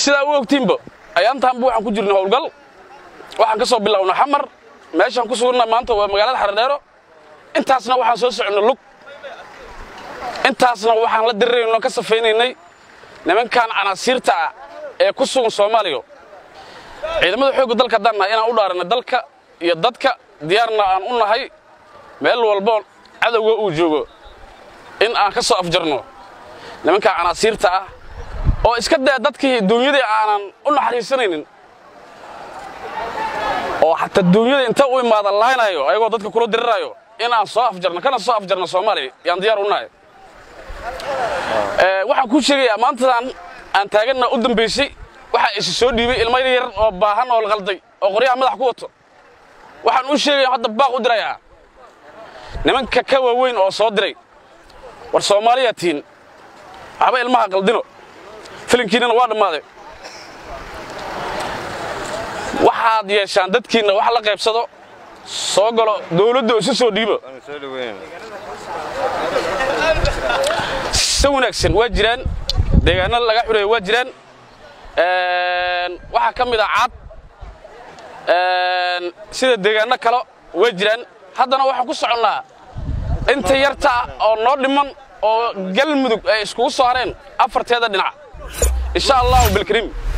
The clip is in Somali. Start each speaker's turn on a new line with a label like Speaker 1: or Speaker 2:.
Speaker 1: sidaa u ogtiinba ayaantaanba waxaan ku jirnay howlgal waxaan ka soo bilownay xamar meeshaan ku suganna maanta waa magaalada xaradheero intaasna waxaan soo soconnay lug intaasna waxaan la dirirayno ka safaynaynay nimankan canaasiirta ah ee ku sugan soomaaliya ciidamada xoogga dalka haddaan nahay inaan u dhaaranay dalka iyo dadka diyaarna aan u nahay meel walbo cadowga uu joogo in aan ka soo afjarno nimankan canaasiirta ah oo iska daya dadkii duunyadii aanan u naxariisanaynin oo xataa duunyada inta u imaada laaynayo ayagoo dadka kula diriraayo in aan soo afjarno kana soo afjarno soomaaliya yaan diyaar u nahay waxaan kuu sheegayaa maantadan aan taaganna u dambaysay waxaa isi soo dhiibay ilmo yar oo baahan oo la qalday oo qoryaha madax ku wato waxaan u sheegaya hadda baaq u dirayaa nimanka ka waaweyn oo soo diray war soomaaliyaa tihiin waxba ilmaha qaldino filinkiinnana waa dhammaaday waxaad yeeshaan dadkiinna wax la qaybsado soo galo dawladda isu soo dhiibo si wanaagsan waa jiraan deegaano laga xureeyo waa jiraan waxaa ka mid ah caad sida deegaano kale waa jiraan haddana waxaan ku soconnaa inta yarta oo noo dhiman oo galmudug ay iskugu soo hareen afarteeda dhinac insha allahu bilkariim